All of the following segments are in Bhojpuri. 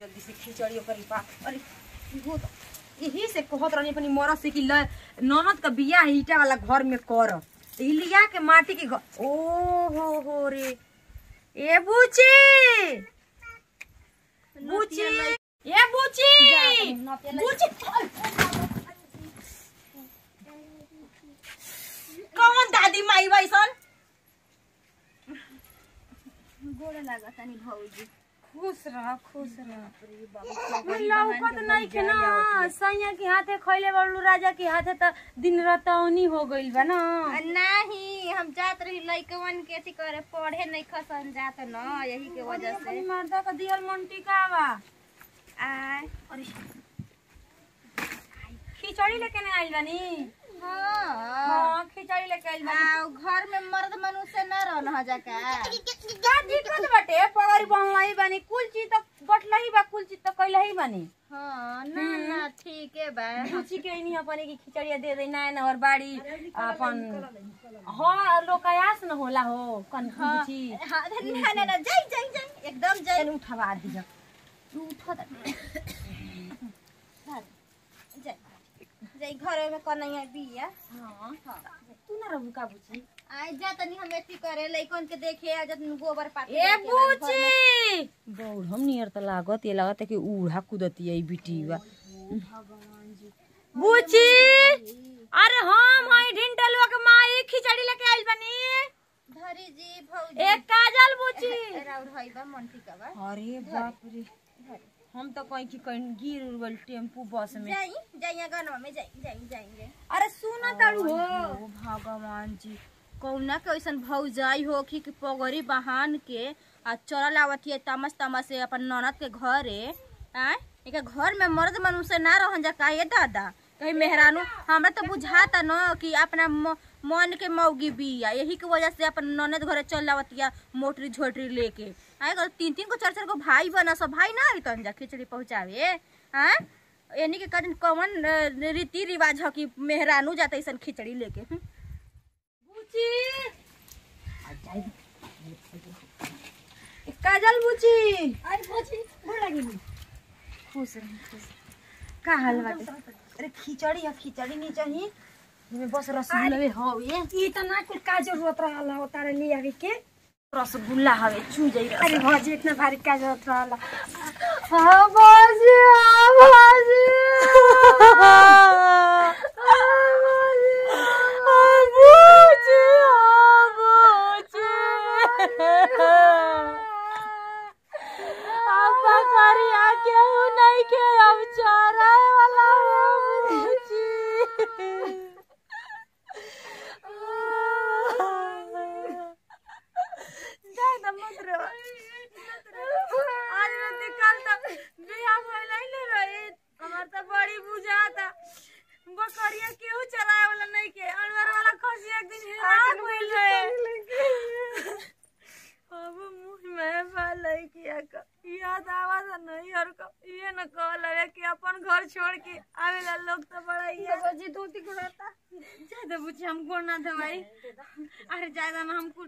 जल्दी से खिचड़ी ओकर पा अरे इहो त यही से कहत रहनी अपनी मरद से कि ल ननद का बियाह ईटा वाला घर में कर त ई लिया के माटी के घर ओ हो हो रे ए बुची बुची ए बुची बुची कौन दादी माई बैसन गोड़ लागत तनी भौजी खुश रह खुश रह लौकत नहीं के ना सैया के हाथे खैले बड़ू राजा के हाथे त दिन रतौनी हो गइल बा ना नहीं हम जात रही लइकवन के अथी करे पढ़े नहीं खसन जात न यही के वजह से अपनी मर्दा का दियल मंटी का बा आय अरे खिचड़ी लेके नहीं आइल बानी हाँ हां खिचड़ी लेके आइल बानी आ, घर में मर्द मनुष्य न रहन हो जाका का दिक्कत बाटे पगड़ी बनलाई बानी कुल चीज त बटलही बा कुल चीज त कइलही बानी हाँ ना ना ठीक है बा पूछी के नहीं अपने की खिचड़िया दे दे ना ना और बाड़ी अपन हां लोकायास न होला हो कन पूछी हाँ ना ना ना जाई जाई जाई एकदम जाई चल उठवा दिया तू उठो त जाई जाई घर में कन्हैया बिया हां तू ना रहू का पूछी आय जा तनी हम एथी करे लइकन के देखे आ जत गोबर पाती ए लेके बाद घर में- बूची बौड़ हम नियर त लागत ये लागत है कि उड़ा कूदती है बिटीवा बूची अरे हम हई ढिंटलवा के माई खिचड़ी लेके आइल बनी धरी जी भौजी एक काजल बूची राउर हई बा मंटी का बा अरे बाप रे हम तो कहीं की कहीं गिर उड़ल टेम्पू बस में जाई जाई गनवा में जाई जाई जाएंगे अरे सुना ताड़ू हो ओ भगवान जी कौना के ऐसन भौजाई हो कि कि पगड़ी बहान के आ चलल आवती है तमस तमस से अपन ननद के घरे आय एक घर में मर्द मनुष्य ना रहन जा काहे दादा कहीं मेहरानू हमरा तो बुझाता न कि अपना म- मन के मौगी बिया यही के वजह से अपन ननद घरे चल आवतिया मोटरी झोटरी लेके आय अगर तीन तीन को चार चार को भाई बना सब भाई ना आई तन जा खिचड़ी पहुंचावे हाँ यानी के कौन कौन अ, रीति रिवाज ह कि मेहरानू जाता ऐसन खिचड़ी लेके हम्म। बूची एक काजल बूची अरे बुची गोड़ लगी खुश रह खुश का हाल बाटे अरे खिचड़ी है खिचड़ी नहीं चाहिए इमे बस रसगुल्ला हो ये ई त ना कुल का जरूरत रहला हो तारे ले आवे के रसगुल्ला हवे चू जाई रस अरे भौजी इतना भारी का जरूरत रहला हाँ भौजी हाँ भौजी हाँ भौजी हाँ बूची हाँ बूची अब करिया केहू नहीं के अब चराए वाला हो बूची जाए त मत रो आज रात कल त बियाह भइल ले रहे हमार त बड़ी बुझाता बकरिया केहू चराए वाला नहीं के अनवर वाला खसी एक दिन हेरा भइल रहे अब मुंह में भालै किया क याद आवाज नहीं और क ये न कहल है कि अपन घर छोड़ के आवेला लोग तो बड़ा याद जी धोती गुड़ाता ज्यादा बुझे हम गोड़ ना दवाई अरे ज्यादा ना हम कुछ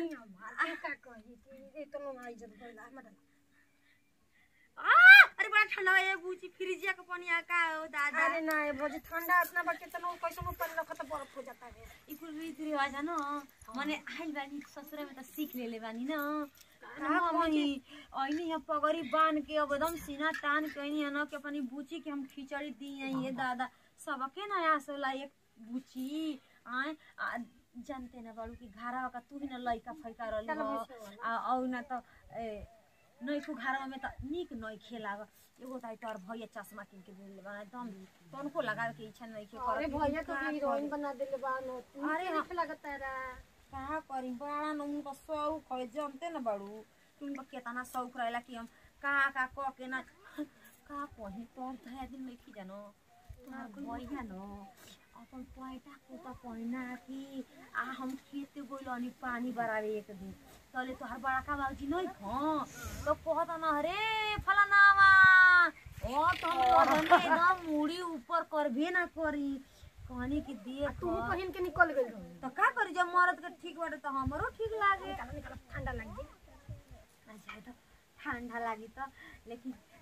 आ, अरे बड़ा ठंडा है बूची फ्रिजिया के पानी आ का हो दादा अरे ना ये भौजी ठंडा इतना बा कितना कैसे ऊपर रखा तो बर्फ हो जाता है ई कुल रीति रिवाज है ना मने आइल बानी ससुरा में त सीख लेले बानी ना का मम्मी ऐनी है पगड़ी बांध के अब एकदम सीना तान के ऐनी है ना कि अपनी बूची के हम खिचड़ी दी हैं ये दादा सबके ना आस होला एक बूची आए आ, जानते ना बाड़ू कि घरवा का तू ही ना लइका फैका रहली हो आ औ ना त ए नैखु घरवा में त निक नै खेलाव एगो त तोर भैया चश्मा किन के देले बना एकदम तनको लगावे के इच्छा नहीं के अरे भैया तो हीरोइन बना देले बा नो अरे अरे हाँ। लगता है का करी बड़ा न उनका शौक है जानते न बड़ू उनका केतना शौक रहेला कि हम का का क के ना का कही तोर धया दिन में खी जानो तोर भैया न अपन पैटा कोता पहिना कि आ हम खेत गइल अनि पानी बरावे एक दिन तले तोहर बड़का बाबूजी नहीं ख तो कहता न अरे फलानावा ओ तो हम लगने एकदम मुड़ी ऊपर करबे ना करी कहनी कि देख तू पहिन के निकल गई तो का करी जब मरद के ठीक बाटे तो हमरो ठीक लागे ठंडा लग गई अच्छा तो ठंडा लागी तो लेकिन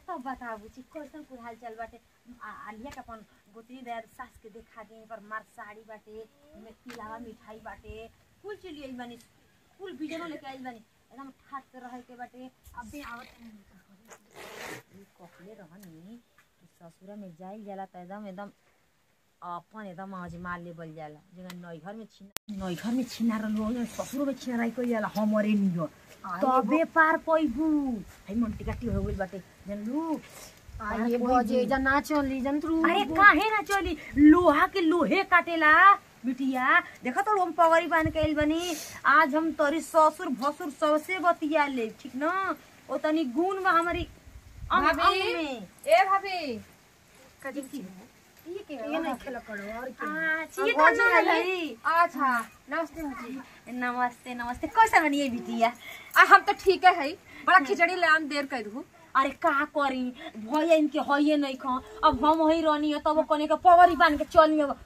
तब बताबू छी कैसन कुल हाल चाल बाटे आ आलिया के अपन गोतनी दे सास के देखा दे पर मार साड़ी बाटे में तिलावा मिठाई बाटे कुल चीज लिए बानी कुल बिजनो लेके आइल बानी एकदम ठाट से रहे के बाटे अबे आवत ई कहले रहनी कि ससुरा में जाइल जाला त एकदम एकदम अपन एकदम अजमा लेवल जाला जगह नैहर में छिना नैहर में छिना रहलो ससुर में छिना रही कोई जाला हमरे नियो तबे पार पैबू है मन टिकटी हो गइल बाटे जानलू आइए भौजी जा ना चली जंतरू अरे काहे ना चली लोहा के लोहे काटेला बिटिया देखा तो हम पगड़ी बांध के आइल बनी आज हम तोरी ससुर भसुर सबसे बतिया ले ठीक ना ओ तनी गुण बा हमारी अंग अंग भाभी। में ए भाभी ये नहीं खेला करो और आ, छिए तो ना रही। अच्छा नमस्ते भाजी नमस्ते नमस्ते कैसा बनी है बिटिया आ हम तो ठीक है है बड़ा खिचड़ी ले आम देर कर दू अरे का करी भैया इनके हइये नहीं खा अब हम वही रहनी है तब कने के पगड़ी बांध के चली अब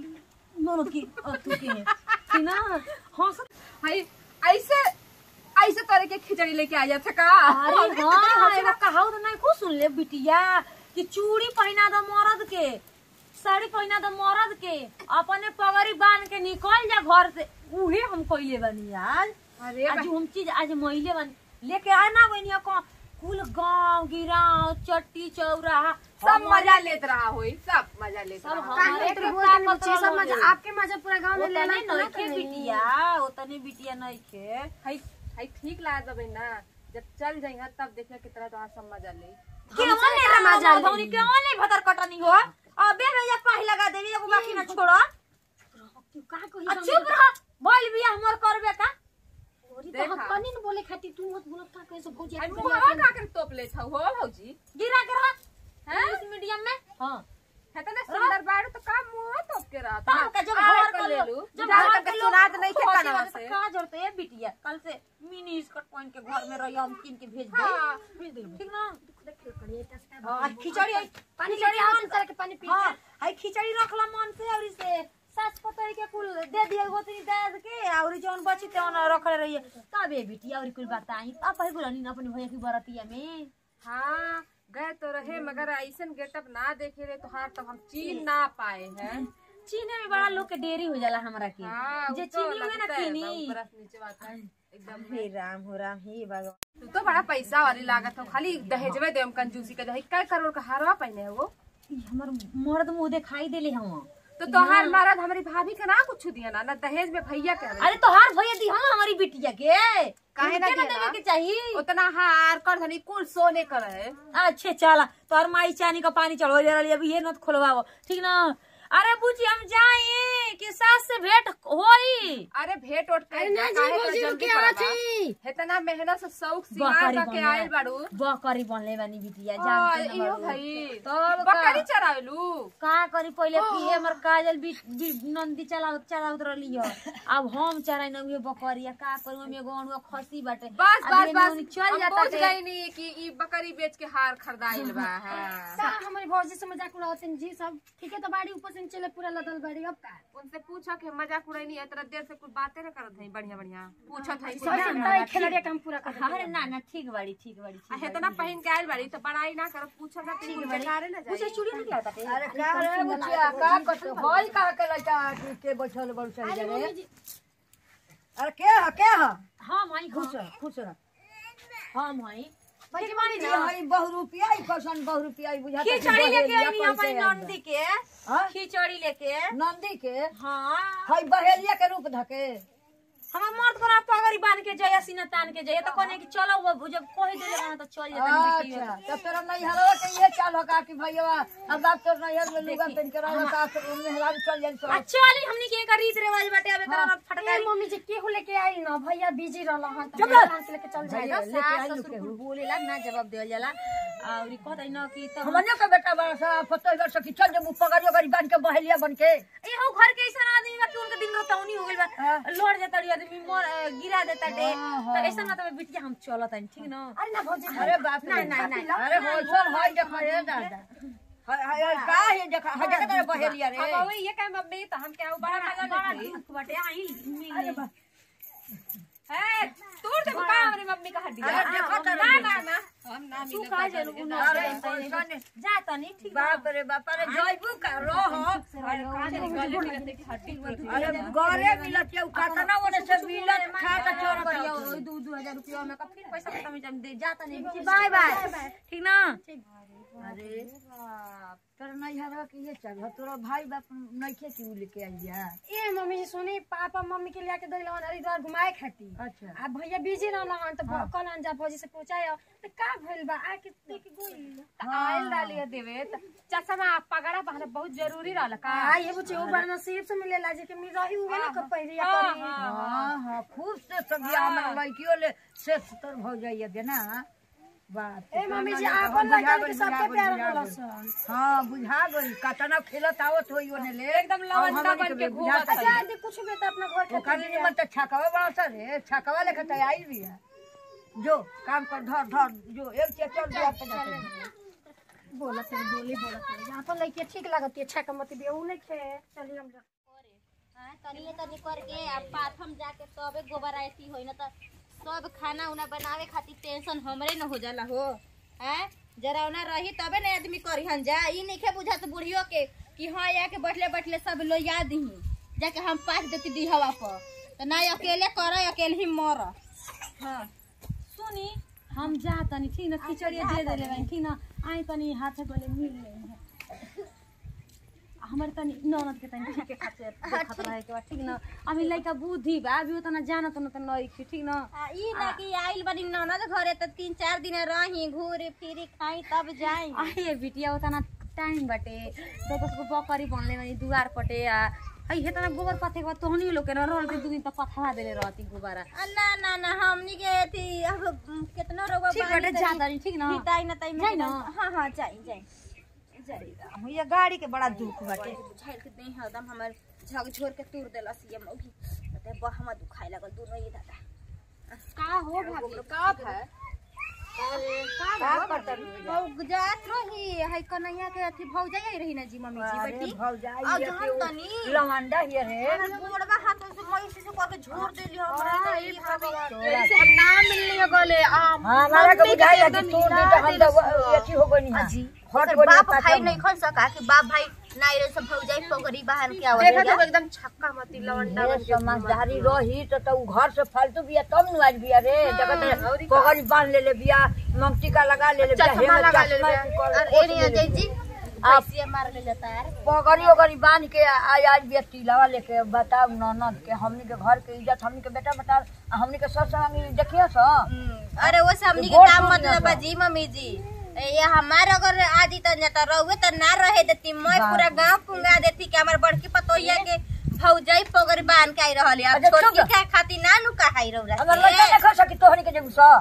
ननद की अ, तू के कि ना हाँ सब है ऐसे ऐसे तरह के खिचड़ी लेके आ जाते का अरे हाँ एगो कहावत नहीं खूब सुन ले बिटिया कि चूड़ी पहना दो मर्द के साड़ी पहना दो मर्द के अपने पगड़ी बांध के निकल जा घर से उहे हम कइले बनी आज अरे आज हम चीज आज महिले बन लेके आना बनिया को कुल गांव गिराव चट्टी चौराहा सब मजा लेत रहा होई सब मजा लेत सब रहा हमारे तो के बोल का के मतलब सब मजा होई। आपके मजा पूरा गांव में ओतने लेना तो ना नइखे कहीं। बिटिया ओतने बिटिया नइखे है है ठीक ला दबे ना जब चल जाइए तब देखिए कितना तो सब मजा ले केवन हमसे ले ना मजा मजा लेनी। केवन ले भतर कटनी हो अबे भैया पाही लगा देवी एगो बाकी ना छोड़ तू का कही आ चुप रह बोल बिया हमर करबे का तो देखा। हम कनी न बोले खाती तू मत बोलत का कैसे भौजी आई आपके मुहावा का कर तोप लेत हो हो भौजी गिरा के रह इंग्लिश मीडियम में हां है तो ना सुंदर बाड़ू तो काम मुंह तोप के रहा तब का जब घर कर ले लू जब घर के सुनात नहीं के कानवा से का जरूरत है बिटिया कल से मिनी स्कर्ट पहन के घर में रही हम किन के भेज दे हाँ। भेज दे ठीक ना खिचड़ी हां खिचड़ी आई पानी खिचड़ी लेके आओ मन तू तरह के पानी पी हाँ आई खिचड़ी रखला मन से और इसे सास पतई के कुल दे दिया गोतनी दे के और जौन बची तेवन रखले रहिए तबे बिटिया और कुल बताई तब भाई बोलनी ना अपनी भैया की बरतिया में हाँ गए तो रहे मगर ऐसन गेटअप ना देखे रहे तो हाँ तब हम चीन ना पाए हैं चीने में बड़ा लोग के देरी हो जाला हमरा के हाँ, जे वो तो चीनी में ना लगता है चीनी एकदम बरफ नीचे बात है एकदम हे राम हो राम हे भगवान तू तो बड़ा पैसा वाली लागत हो खाली दहेजवे देम कंजूसी का दहेज काय करोड़ का हारवा पहने हो वो ई हमर मर्द मुंह दिखाई देले हम तो तोहार मरद हमारी भाभी के ना कुछ दिया ना ना दहेज में भैया के हवे। अरे तोहार भैया दी हम हमारी बिटिया के काहे ना उनके दिया देवे ना? के चाहिए उतना हार कर धनी कुल सोने कर है अच्छे चला तोहर माई चानी का पानी चढ़ो ले रही अभी ये नत खोलवाओ ठीक ना अरे बुची हम जाए कि सास से भेंट होई अरे भेंट ओट अरे कर ना जी भौजी रुके आवत ही इतना मेहनत से शौक सिंगार बकरी करके आयल बाड़ू बकरी बनले बानी बिटिया हाँ, जानते इहो न भाई तब बकरी का चरावेलू का करी पहले पिए हमर काजल भी भी नंदी चला चलाउत रहली हो अब हम चराई न उहे बकरिया का करू हम एगो अणुआ खसी बाटे बस अब बस ये बस नौनी चल हम जाता बुझ गई नी कि ई बकरी बेच के हार खरीदाइल बा हाँ। सा हमारी भौजी से मजाक उड़ाते हैं जी सब ठीक है तो बाड़ी ऊपर से नीचे ले पूरा लदल बाड़ी अब का उनसे पूछा कि मजाक उड़ाई नहीं इतना देर से कुछ बातें ना करत है बढ़िया बढ़िया पूछत है सही से बताई खिलड़िया काम पूरा कर अरे ना ना ठीक बाड़ी ठीक बाड़ी ठीक है इतना पहन के आयल बाड़ी तो बड़ाई ना करत पूछत ना ठीक बेकारे ना उसे जाई चूड़ी नहीं लाता के अरे का रे बुचिया का करत होई का के लइका के बैठल बड़ चल अरे जा मम्मी रे जी अरे के ह के ह हां माई खुश रह खुश रह हां माई ठीक बानी जी हई बहु रुपया ई कसन बहु रुपया ई बुझाता खिचड़ी लेके आई अपनी नंदी के हां खिचड़ी लेके नंदी के हाँ हई बहेलिया के रूप धके हमार मर्द को ना पगड़ी बांध के जाया सीना तान के जाया तो कहने की चलो वो जब कह देले रहा तो चल जाता अच्छा तो तेरा नहीं हलवा के ये चाल हो का कि भैया अब आप तो नहीं हल लुगा पेन के रहा का तो उन्हें हला चल जाई सब चली हमनी के एक रीत रिवाज बाटे अब एकरा फटका ए मम्मी जी केहू लेके आई ना भैया बिजी रहला हां चुप तो रह। दुकान से लेके चल भैया, जाएगा लेके आई सास लोग ससुर केहू। कुल बोलेला ना जवाब देवल जाला और ई कहत न कि तो हमनियो के बेटा बड़ा सा पतो वर्ष की चल जब पगड़ियो गरी बन के बहेलिया बन के ए हो घर के ऐसा आदमी बा कि उनके दिन रोतौनी हो गइल बा हाँ। लड़ जाता रे आदमी मर अ, गिरा देता डे हाँ, तो हाँ। ऐसा ना तो बिटिया हम चलत हन ठीक न अरे ना भौजी अरे बाप रे नहीं, नहीं, नहीं। अरे होलसेल हाई देखा रे दादा हाय हाय हाय, का है देखा हाय देखा तेरे बहेलिया रे अब वही ये कहे मम्मी तो हम क्या बड़ा मजा बड़ा लेते दुख बाटे आई अरे मिली बा- है तोड़ दे का हमारी मम्मी का हड्डी अरे देखो तो ना ना ना हम ना तू मिले का जरूर उन्हें अरे कैसन जा तनी ठीक बाप रे बाप रे जइबू का रह अरे का जाने गले मिलते की हड्डी टूट अरे गरे मिलत है कतना ओने से मिलत खा के चोरत करियो है। ओई दू दू हजार रुपया में का फिर पैसा खत्म हो जाए दे जाता नहीं बाय बाय ठीक ना अरे तोर नैहरवा के ये चल तोरा भाई बाप नइखे कि उ लेके आई जा ए मम्मी जी सुनी पापा मम्मी के लेके गइल हन हरिद्वार घुमाए खातिर अच्छा आ भैया बिजी रहल हन त कल अंजा भौजी से पूछाय त का भइल बा आके देख गइल आयल डालिए देवे त चश्मा पगड़ा पहने बहुत जरूरी रहल का आ ये बुचे ऊ बड़ा नसीब से मिलेला जे के मी रही हुए ना कब पहिरिया करी हाँ हाँ खूब से सब्जी हमरा लड़कियों ले से तोर भौ जाइए दे ना बात ए मम्मी जी आपन लड़का के सबके प्यार होला सन हाँ बुझा गई कतना खेलत आवत होई ओने ले एकदम लवंडा बन के घूमत बुझाता जा दे कुछ भी त अपना घर के ओकर दिन मत छकवा बड़ा सा रे छकवा लेके तैयारी भी है जो काम कर धर धर जो एक चेक चल दिया पे जाते बोला फिर बोली बोला फिर आपन लड़की ठीक लागत है छक मत भी ऊ नहीं खे चली हम जा हाँ, तनी तनी करके आ पाथम जाके तबे गोबर आती होई न त सब खाना उना बनावे खातिर टेंशन हमरे न हो जाला हो हैं जरा उना रही तबे न आदमी करिहन जा ई नइखे बुझात बुढ़ियो के कि हाँ या के बैठले बैठले सब लो याद दही जाके हम पाथ देती दिहवा पर त ना अकेले कर अकेले ही मर हाँ सुनी हम जा तनी ठीक ना खिचड़िया दे देले बानी ठीक ना आई तनी हाथे गले मिल ले हमर तनी ननद के तनी ठीक के खातिर देखत रहे के बा ठीक ना अभी लइका बुद्धि बा अभी उतना जानत न त नई ठीक ना आ, ई ना कि आइल बनी ननद घरे त तीन चार दिन रही घूरी फिरी खाई तब जाई आहे बिटिया उतना टाइम बाटे तो उसको बकरी बनले बानी दुआर पटे आ आई हे तना गोबर पाथे के बाद तोहनी लोग के न रहल के दू दिन तक पथवा देले रहती गोबरा आ, ना ना ना हमनी के थी अब उम, केतना रोग ठीक बाटे जा तनी ठीक ना हिताई ना ताई जाई ना? हाँ हाँ जाई जाई ये गाड़ी के बड़ा दुख बाटे बुझाइल के नहीं हरदम हमर झकझोर के तोड़ देलस ये मौगी ते बहमा दुखाए लगल दोनों ये दादा का हो भाभी का है का करता बहु जात रही है कन्हैया के अथी भौजाई रही ना जी मम्मी जी अरे बेटी भौ आ, जाई जान तनी। लवंडा हिय रे अरे गोड़वा हाथ से मई से को के झोर देली हमरा ई भाभी जैसे हम ना मिलने गले आम हाँ हमारा के बुझाई है कि तू दी तो हम तो अथी हो गई हां हट गई बाप भाई नहीं खन सका कि बाप भाई नाई रे सब भौजाई पगड़ी बाहर के आवत देखा तो एकदम छक्का मती लवंडा ये समझदारी रही तो तो उ घर से फालतू बिया तब नु आज बिया रे जगत पगड़ी बांध ले ले बिया मंगटी का लगा ले ले बिया चश्मा हेमे लगा ले ले चश्मा बिया। कर- और पोछ एनी ले ले अजय जी आप- पैसे मार ले जाता है पगड़ी ओगड़ी बांध के आज आज बिया टीलावा लेके बताओ ननद के हमनी के घर के इज्जत हमनी के बेटा बेटा हमनी के सस संगी देखियो स अरे वो सब हमनी के गोड़ काम टूट मतलब जाता। जी मम्मी जी ये हमार अगर आदि त न त रहुए त ना रहे देती मैं बाप पूरा गांव पुंगा देती कि हमार बड़की पतोहिया के भौजाई पगड़ी बांध के आई रहल है अब अच्छा, छोटकी चुप का खाती ना नु का हाई रौरा हमर लड़का देखो सकी तोहनी के जेबू स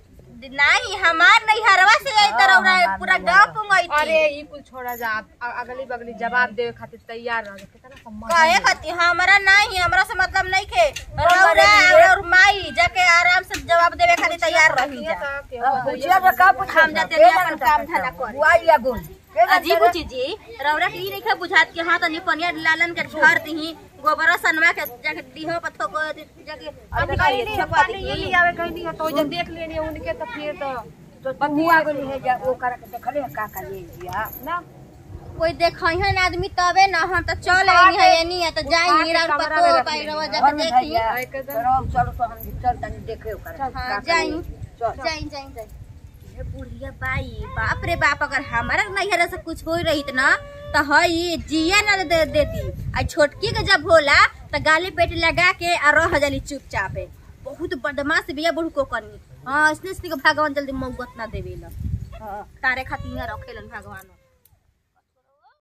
नहीं हमार नहीं हरवा से आई त रौरा पूरा गांव पुंगाई अरे ई कुल छोड़ा जा आप अ- अगली बगली जवाब देवे खातिर तैयार रह कितना सम्मान कहे खाती हमारा नहीं हमरा से मतलब नहीं खे रौरा और माई जाके आराम से जवाब देवे खातिर तैयार रही जा पूछिया जे का पूछ हम जाते नहीं अपन काम धंधा करे। बुआई या गोल अजीब चीज रौरा के ई नहीं बुझात कि हाँ तनी पनिया लालन के घर दही गोबरा सनवा के जाके दीहो पत्थो को जाके अथी करिए, छपवा ये दी। ले आवे कहीं नहीं तो जब देख लेनी उनके तो फिर तो तो बुआ गोली है जा ओ करा के देखले का का ले दिया ना कोई देखई आदमी तबे ना हम तो चल आइनी है एनी है तो जाई मीरा और पतो पाई रवा घर जाके में देखी भैया चलो चलो तो हम चल तनी देखे ओकरा हाँ जाई चल जाई जाई जाई ये बुढ़िया बाई बाप रे बाप अगर हमारा नैहरा से कुछ हो रही ना तो हई जिया ना दे देती आ छोटकी के जब होला तो गाली पेट लगा के आ रह जाली चुपचाप है बहुत बदमाश बिया बुढ़ को करनी हाँ इसलिए इसलिए भगवान जल्दी मौगत ना देवेला हाँ तारे खातिर रखेलन भगवान